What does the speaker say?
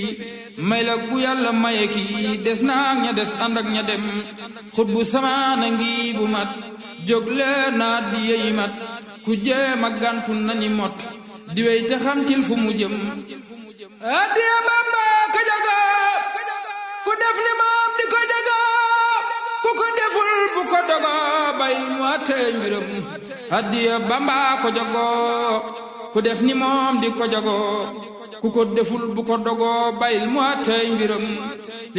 may la ku yàlla maye kii des naa ña des ànd ak ña dem xut bu samaana ngi bu mat jóg leen naa di yey mat ku jéem a gàntu nani mot di wey te xamtil fu mu jëm addiya Bamba ka jaga ku def li moom di ko jaga ku ko deful bu ko dogo bayil mu àttee mbiram addiya Bamba ko jago ku def ni moom di ko jago ku ko deful bu ko dogo bayil mu àttee mbiram